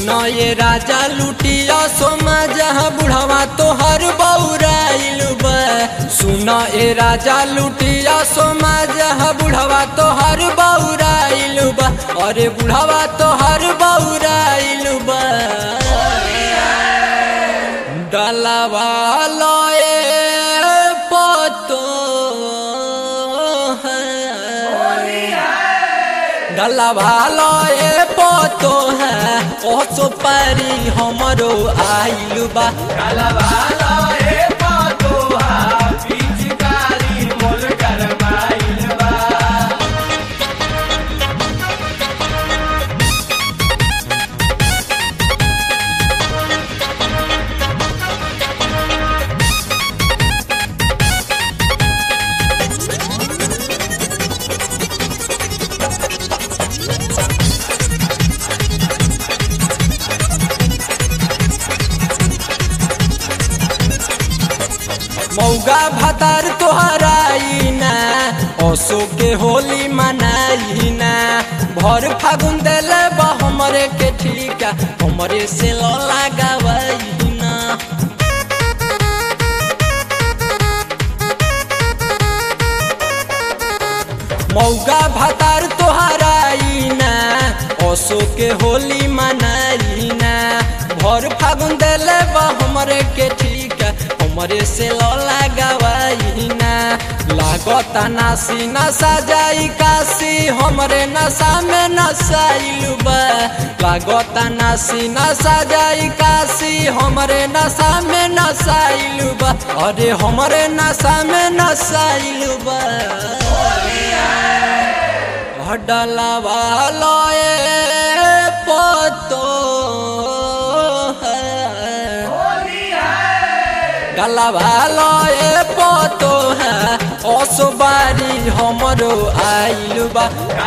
सुनो ये राजा लुटिया सोमा जहाँ बुढ़वा तोहर बौराइल बा सुनो ये राजा लुटिया सोमा जहाँ बुढ़वा तोहर बौराइल बा अरे बुढ़वा तोहर बौराइल बा डलवा लए पतो है डलवा लए पतो है ओ सुपारी हमरो आइल बा मौगा भतार तोहराई ना असो के होली मनाई ना भर फागुन देले बा हमरे के ठीका हमरे से ल लगावई ना मौगा भतार तोहराई ना असो के होली मनाई ना भर फागुन देले बा हमरे के ठीक हमरे से ल लगावई ना लागता नासी नशा जाई काशी हमरे नशा में नशाइल बा लागता नासी नशा जाई काशी हमरे नशा में नशाइल बा अरे हमरे नशा में नशाइल बा डलवा लए पतो है डलवा लए पतो है असुबारी हमरो आइल बा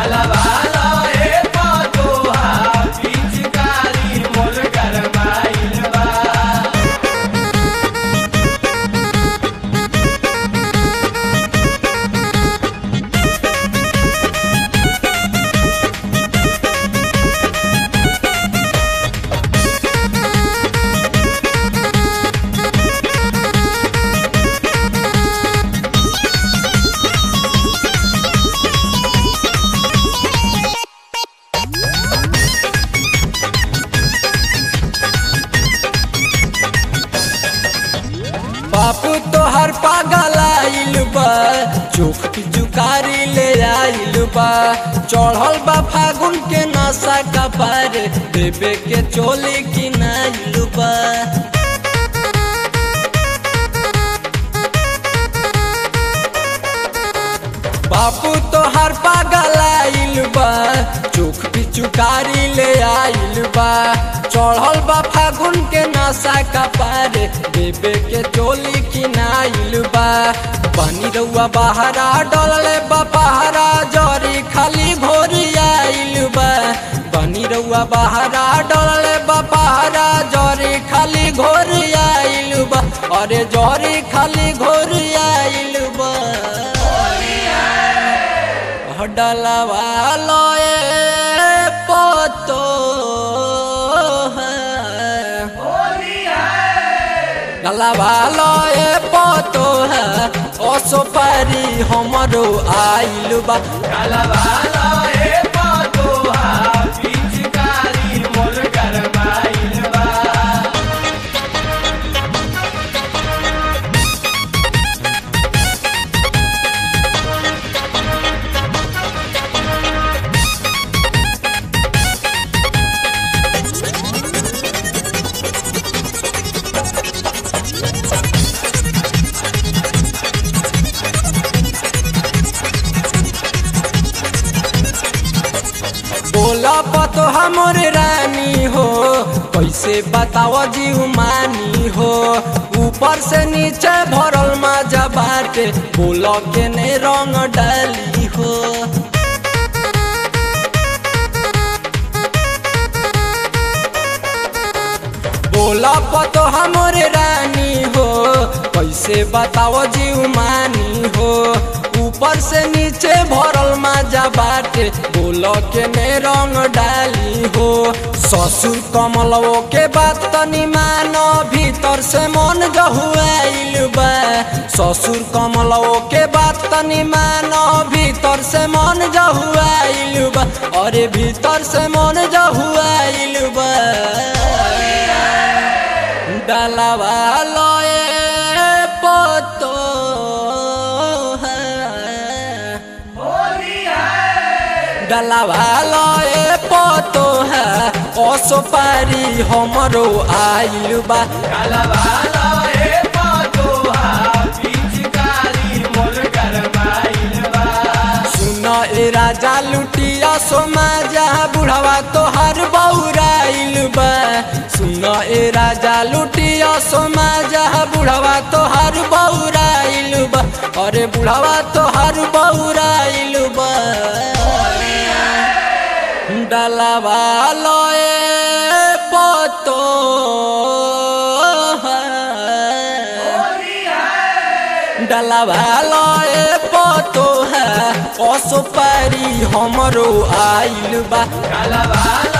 बापू तोहर पागल आइल बा चोख की जुकारी ले आइल बा चढ़ल बा फागुन के नशा का पार देवे के चोली की नाइल बा बापू तोहर पागल आइल बा चोख की चुकारी ले आइल बा चढ़ल बा फागुन के नशा का पार देवे के चोली की नाइल बा पानी रउआ बहरा डलले बा पहरा जरी खाली भोरी आइल बा पानी रउआ बहरा डलले बा पहरा जरी खाली घोरी आइल बा अरे जरी खाली घोरी आइल बा डलवा लए पतो है डलवा लए पतो है असो पारी हमरो आइल बा बोला पतो हमर रानी हो कैसे बताओ जीव मानी हो ऊपर से नीचे भरल मजा बाटे बोलो के ने रंग डाली हो बोला पतो हमर रानी हो कैसे बताओ जीव मानी हो ऊपर ऊपर से नीचे भरल माजा बाटे बोल के ने रंग डाली हो ससुर कमलवो के बात तनी मानो भीतर से मन जहुआइल बा ससुर कमलवो के बात तनी मानो भीतर से मन जहुआइल बा अरे भीतर से मन जहुआइल बा डालवा लए पतो डलावा लए पतो है ओसो पारी हमरो आइल बा सुन ए राजा लुटिया सोमा जहाँ बुढ़ावा तोहार बौराइल बा सुन ए राजा लुटिया सोमा जहाँ बुढ़ावा तोहार बौराइल बा अरे बुढ़ावा तोहार बौराइल बा डलावा लए पतो डलावा लए पतो है असो पारी हमरो आइल बा काला